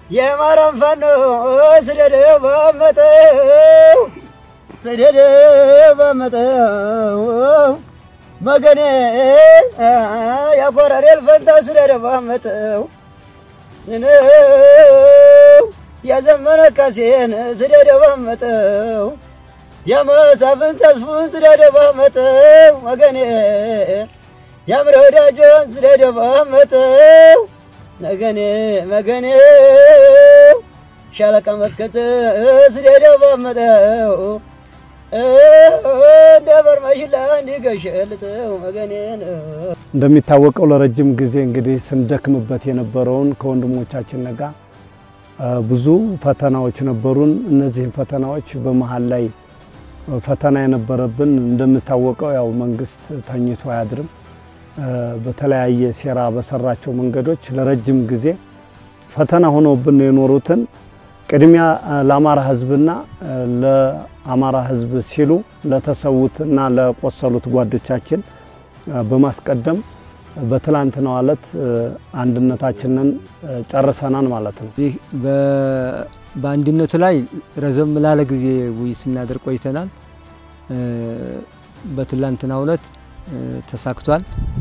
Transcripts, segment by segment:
የአማራን ፋኖ ስደደው ባመጠው ስደደው ባመጠው መገኔ ያኮረሬል ፈንታ ስደደው ባመጠው ያዘመነ ካሴን ስደደው ባመጠው የመሳፍን ተስፉን ስደደው ባመጠው መገኔ ያምረ ወዳጆን ስደደው ባመጠው መገኔ መገኔ ሻለቃ መከተ ስደደው ባመጠው እንደ በርማሽላ እንዲገሸልተው መገኔ ነው። እንደሚታወቀው ለረጅም ጊዜ እንግዲህ ስንደክምበት የነበረውን ከወንድሞቻችን ጋር ብዙ ፈተናዎች ነበሩን። እነዚህን ፈተናዎች በመሀል ላይ ፈተና የነበረብን እንደሚታወቀው ያው መንግስት ተኝቶ አያድርም። በተለያየ ሴራ በሰራቸው መንገዶች ለረጅም ጊዜ ፈተና ሆነውብን የኖሩትን ቅድሚያ ለአማራ ሕዝብና ለአማራ ሕዝብ ሲሉ ለተሰዉትና ለቆሰሉት ጓዶቻችን በማስቀደም በትላንትናው ዕለት አንድነታችንን ጨርሰናል ማለት ነው። ይህ በአንድነቱ ላይ ረዘም ላለ ጊዜ ውይይት ስናደርግ ቆይተናል። በትላንትናው ዕለት ተሳክቷል።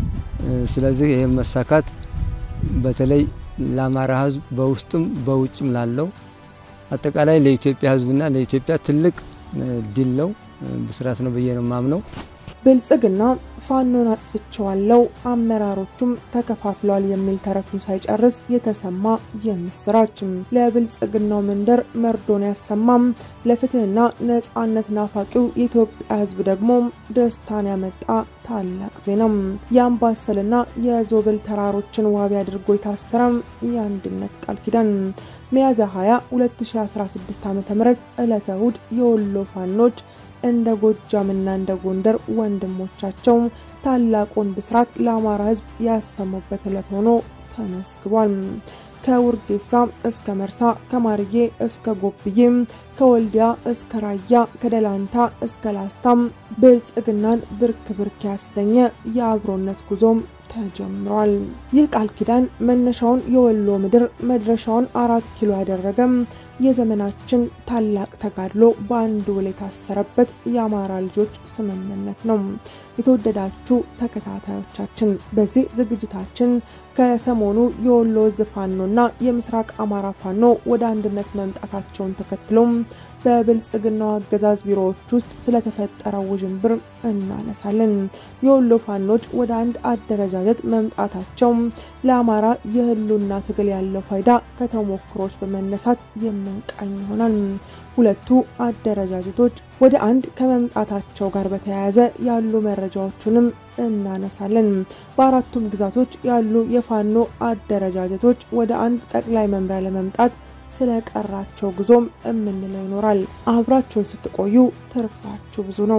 ስለዚህ ይህም መሳካት በተለይ ለአማራ ህዝብ በውስጥም በውጭም ላለው አጠቃላይ ለኢትዮጵያ ህዝብና ለኢትዮጵያ ትልቅ ድል ነው፣ ብስራት ነው ብዬ ነው የማምነው። ብልጽግና ፋኖን አጥፍቼዋለሁ አመራሮቹም ተከፋፍለዋል የሚል ተረቱን ሳይጨርስ የተሰማ የምስራች ለብልጽግናው መንደር መርዶን ያሰማም ለፍትህና ነጻነት ናፋቂው የኢትዮጵያ ህዝብ ደግሞ ደስታን ያመጣ ታላቅ ዜናም የአምባሰልና የዞብል ተራሮችን ዋቢ አድርጎ የታሰረም የአንድነት ቃል ኪዳን ሚያዝያ 20 2016 ዓ.ም ዕለተ እሁድ የወሎ ፋኖች እንደ ጎጃምና እንደ ጎንደር ወንድሞቻቸው ታላቁን ብስራት ለአማራ ህዝብ ያሰሙበት ዕለት ሆኖ ተመስግቧል። ከውርጌሳ እስከ መርሳ፣ ከማርዬ እስከ ጎብዬ፣ ከወልዲያ እስከ ራያ፣ ከደላንታ እስከ ላስታም ብልጽግናን ብርክ ብርክ ያሰኘ የአብሮነት ጉዞም ተጀምሯል። ይህ ቃል ኪዳን መነሻውን የወሎ ምድር መድረሻውን አራት ኪሎ ያደረገም የዘመናችን ታላቅ ተጋድሎ በአንድ ውል የታሰረበት የአማራ ልጆች ስምምነት ነው። የተወደዳችሁ ተከታታዮቻችን በዚህ ዝግጅታችን ከሰሞኑ የወሎ ዕዝ ፋኖና የምስራቅ አማራ ፋኖ ወደ አንድነት መምጣታቸውን ተከትሎም በብልጽግናው አገዛዝ ቢሮዎች ውስጥ ስለተፈጠረው ውዥንብር እናነሳለን። የወሎ ፋኖች ወደ አንድ አደረጃጀት መምጣታቸው ለአማራ የህልውና ትግል ያለው ፋይዳ ከተሞክሮች በመነሳት የምንቃኝ ይሆናል። ሁለቱ አደረጃጀቶች ወደ አንድ ከመምጣታቸው ጋር በተያያዘ ያሉ መረጃዎቹንም እናነሳለን። በአራቱም ግዛቶች ያሉ የፋኖ አደረጃጀቶች ወደ አንድ ጠቅላይ መምሪያ ለመምጣት ስለቀራቸው ጉዞም የምንለው ይኖራል። አብራችሁን ስትቆዩ ትርፋችሁ ብዙ ነው።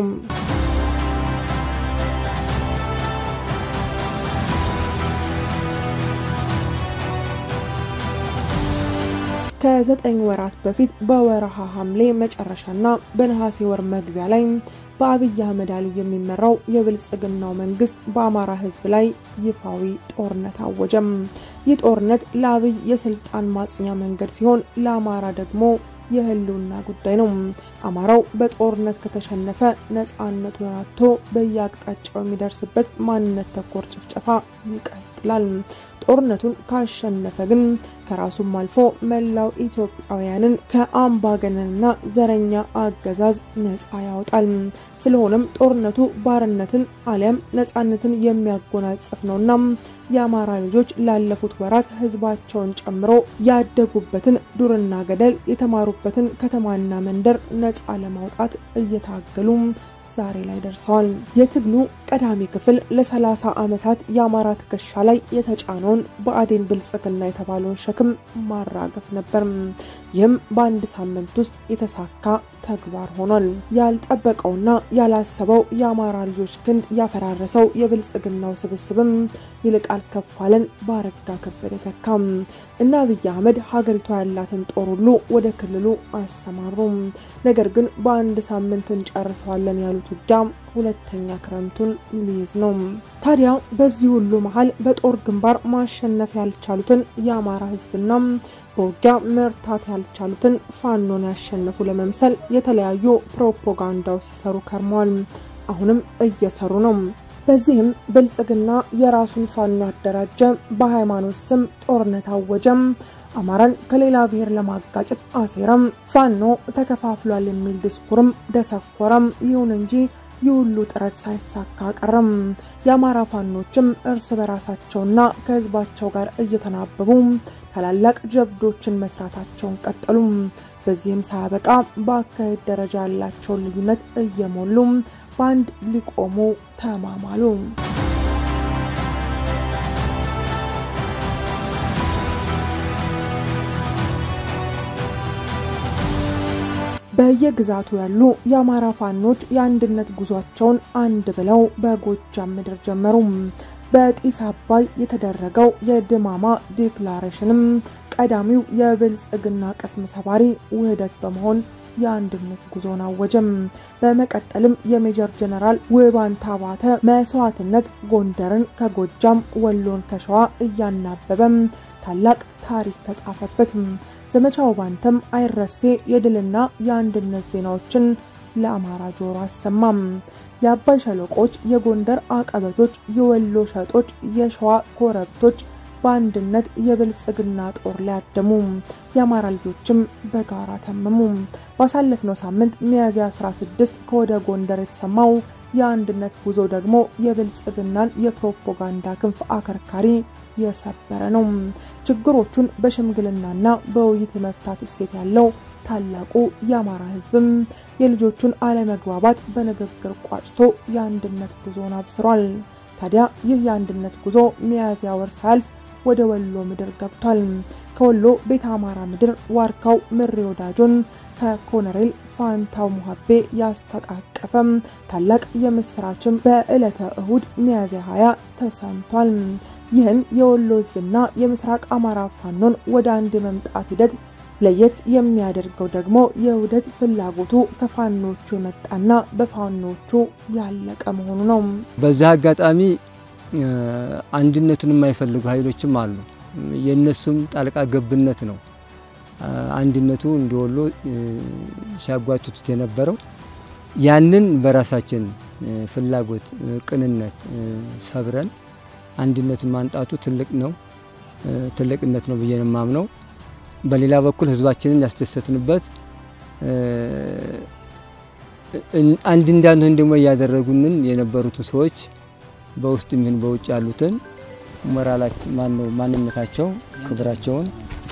ከዘጠኝ ወራት በፊት በወረሃ ሐምሌ መጨረሻና በነሐሴ ወር መግቢያ ላይ በአብይ አህመድ አሊ የሚመራው የብልጽግናው መንግስት በአማራ ህዝብ ላይ ይፋዊ ጦርነት አወጀም። ይህ ጦርነት ለአብይ የስልጣን ማጽኛ መንገድ ሲሆን ለአማራ ደግሞ የህልውና ጉዳይ ነው። አማራው በጦርነት ከተሸነፈ ነፃነቱን አጥቶ በየአቅጣጫው የሚደርስበት ማንነት ተኮር ጭፍጨፋ ይቀጥላል። ጦርነቱን ካሸነፈ ግን ከራሱም አልፎ መላው ኢትዮጵያውያንን ከአምባገነንና ዘረኛ አገዛዝ ነፃ ያወጣል። ስለሆነም ጦርነቱ ባርነትን አሊያም ነፃነትን የሚያጎናጽፍ ነውና የአማራ ልጆች ላለፉት ወራት ህዝባቸውን ጨምሮ ያደጉበትን ዱርና ገደል የተማሩበትን ከተማና መንደር ነፃ ለማውጣት እየታገሉ ዛሬ ላይ ደርሰዋል። የትግሉ ቀዳሚ ክፍል ለ30 ዓመታት የአማራ ትከሻ ላይ የተጫነውን ብአዴን ብልጽግና የተባለውን ሸክም ማራገፍ ነበር። ይህም በአንድ ሳምንት ውስጥ የተሳካ ተግባር ሆኗል። ያልጠበቀውና ያላሰበው የአማራ ልጆች ክንድ ያፈራረሰው የብልጽግናው ስብስብም ይልቃል ከፋለን በአረጋ ከበደ ተካም እና አብይ አህመድ ሀገሪቷ ያላትን ጦር ሁሉ ወደ ክልሉ አሰማሩ። ነገር ግን በአንድ ሳምንት እንጨርሰዋለን ያሉት ውጊያ ሁለተኛ ክረምቱን ሊይዝ ነው። ታዲያ በዚህ ሁሉ መሀል በጦር ግንባር ማሸነፍ ያልቻሉትን የአማራ ህዝብና በውጊያ መርታት ያልቻሉትን ፋኖን ያሸነፉ ለመምሰል የተለያዩ ፕሮፓጋንዳዎች ሲሰሩ ከርመዋል። አሁንም እየሰሩ ነው። በዚህም ብልጽግና የራሱን ፋኖ አደራጀ፣ በሃይማኖት ስም ጦርነት አወጀም፣ አማራን ከሌላ ብሔር ለማጋጨት አሴረም፣ ፋኖ ተከፋፍሏል የሚል ድስኩርም ደሰኮረም። ይሁን እንጂ ይህ ሁሉ ጥረት ሳይሳካ ቀረም። የአማራ ፋኖችም እርስ በራሳቸውና ከህዝባቸው ጋር እየተናበቡ ታላላቅ ጀብዶችን መስራታቸውን ቀጠሉ። በዚህም ሳያበቃ በአካሄድ ደረጃ ያላቸውን ልዩነት እየሞሉ በአንድ ሊቆሙ ተማማሉ። በየግዛቱ ያሉ የአማራ ፋኖች የአንድነት ጉዟቸውን አንድ ብለው በጎጃም ምድር ጀመሩ። በጢስ አባይ የተደረገው የድማማ ዲክላሬሽንም ቀዳሚው የብልጽግና ቅስም ሰባሪ ውህደት በመሆን የአንድነት ጉዞን አወጀም። በመቀጠልም የሜጀር ጀነራል ውባንታ ባተ መስዋዕትነት ጎንደርን ከጎጃም ወሎን ከሸዋ እያናበበም ታላቅ ታሪክ ተጻፈበት። ዘመቻው ባንተም አይረሴ የድልና የአንድነት ዜናዎችን ለአማራ ጆሮ አሰማም። የአባይ ሸለቆች፣ የጎንደር አቀበቶች፣ የወሎ ሸጦች፣ የሸዋ ኮረብቶች በአንድነት የብልጽግና ጦር ላይ አደሙ። የአማራ ልጆችም በጋራ ተመሙ። ባሳለፍነው ሳምንት ሚያዝያ 16 ከወደ ጎንደር የተሰማው የአንድነት ጉዞ ደግሞ የብልጽግናን የፕሮፓጋንዳ ክንፍ አከርካሪ የሰበረ ነው። ችግሮቹን በሽምግልናና በውይይት የመፍታት እሴት ያለው ታላቁ የአማራ ሕዝብም የልጆቹን አለመግባባት በንግግር ቋጭቶ የአንድነት ጉዞን አብስሯል። ታዲያ ይህ የአንድነት ጉዞ ሚያዝያ ወር ሳያልፍ ወደ ወሎ ምድር ገብቷል። ከወሎ ቤተ አማራ ምድር ዋርካው ምሬ ወዳጆን ከኮሎኔል ፋንታው ሙሀቤ ያስተቃቀፈም ታላቅ የምስራችም በዕለተ እሁድ ሚያዝያ 20 ተሰምቷል። ይህን የወሎ ዕዝና የምስራቅ አማራ ፋኖን ወደ አንድ የመምጣት ሂደት ለየት የሚያደርገው ደግሞ የውህደት ፍላጎቱ ከፋኖቹ የመጣና በፋኖቹ ያለቀ መሆኑ ነው። በዚህ አጋጣሚ አንድነትን የማይፈልጉ ኃይሎችም አሉ። የእነሱም ጣልቃ ገብነት ነው አንድነቱ እንዲወሎ ሲያጓትቱት የነበረው። ያንን በራሳችን ፍላጎት ቅንነት ሰብረን አንድነትን ማንጣቱ ትልቅ ነው ትልቅነት ነው ብዬ ነው የማምነው። በሌላ በኩል ህዝባችንን ያስደሰትንበት አንድ እንዳንሆን ደግሞ እያደረጉንን የነበሩትን ሰዎች በውስጥ ይሁን በውጭ ያሉትን ሞራላቸው ማነው ማንነታቸው ክብራቸውን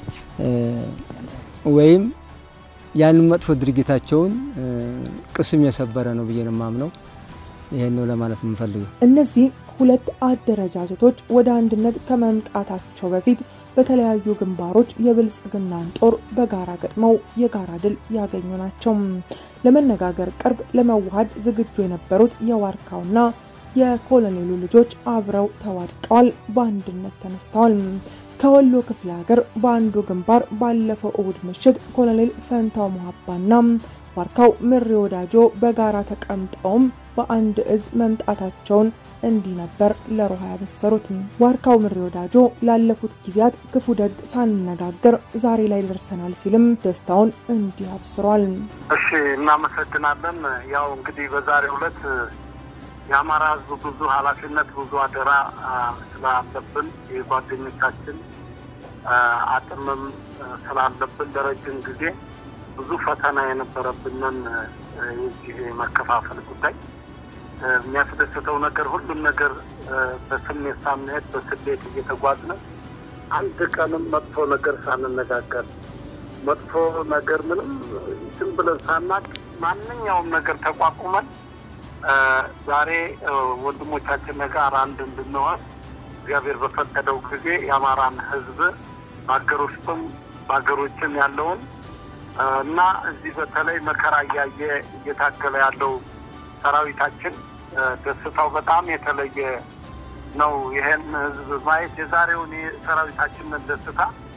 ወይም ያንን መጥፎ ድርጊታቸውን ቅስም የሰበረ ነው ብዬ ነው የማምነው። ይሄን ነው ለማለት የምፈልገው። እነዚህ ሁለት አደረጃጀቶች ወደ አንድነት ከመምጣታቸው በፊት በተለያዩ ግንባሮች የብልጽግናን ጦር በጋራ ገጥመው የጋራ ድል ያገኙ ናቸው። ለመነጋገር ቅርብ፣ ለመዋሃድ ዝግጁ የነበሩት የዋርካውና የኮሎኔሉ ልጆች አብረው ተዋድቀዋል፣ በአንድነት ተነስተዋል። ከወሎ ክፍለ ሀገር በአንዱ ግንባር ባለፈው እሁድ ምሽት ኮሎኔል ፈንታው ሙሀባና ዋርካው ምሬ ወዳጆ በጋራ ተቀምጠውም በአንድ እዝ መምጣታቸውን እንዲህ ነበር ለሮሃ ያበሰሩት። ዋርካው ምሬ ወዳጆ ላለፉት ጊዜያት ክፉ ደግ ሳንነጋገር ዛሬ ላይ ደርሰናል ሲልም ደስታውን እንዲህ አብስሯል። እሺ፣ እናመሰግናለን። ያው እንግዲህ በዛሬው ዕለት የአማራ ሕዝብ ብዙ ኃላፊነት ብዙ አደራ ስላለብን የጓደኞቻችን አቅምም ስላለብን ለረጅም ጊዜ ብዙ ፈተና የነበረብንን የዚህ መከፋፈል ጉዳይ የሚያስደስተው ነገር ሁሉም ነገር በስሜት ሳንሄድ በስሌት እየተጓዝን አንድ ቀንም መጥፎ ነገር ሳንነጋገር መጥፎ ነገር ምንም ዝም ብለን ሳናቅ ማንኛውም ነገር ተቋቁመን ዛሬ ወንድሞቻችን ጋር አንድ እንድንሆን እግዚአብሔር በፈቀደው ጊዜ የአማራን ሕዝብ በሀገር ውስጥም በሀገር ውጭም ያለውን እና እዚህ በተለይ መከራ እያየ እየታገለ ያለው ሰራዊታችን ደስታው በጣም የተለየ ነው። ይሄን ህዝብ ማየት የዛሬውን የሰራዊታችንን ደስታ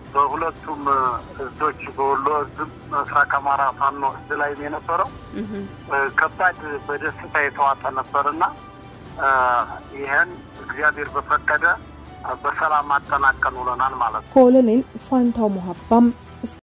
በሁለቱም እዞች በወሎ እዝም ምስራቅ አማራ ፋኖ እዝ ላይም የነበረው ከባድ በደስታ የተዋጠ ነበርና ይህን እግዚአብሔር በፈቀደ በሰላም አጠናቀን ውለናል ማለት ነው። ኮሎኔል ፋንታው ሞሀባም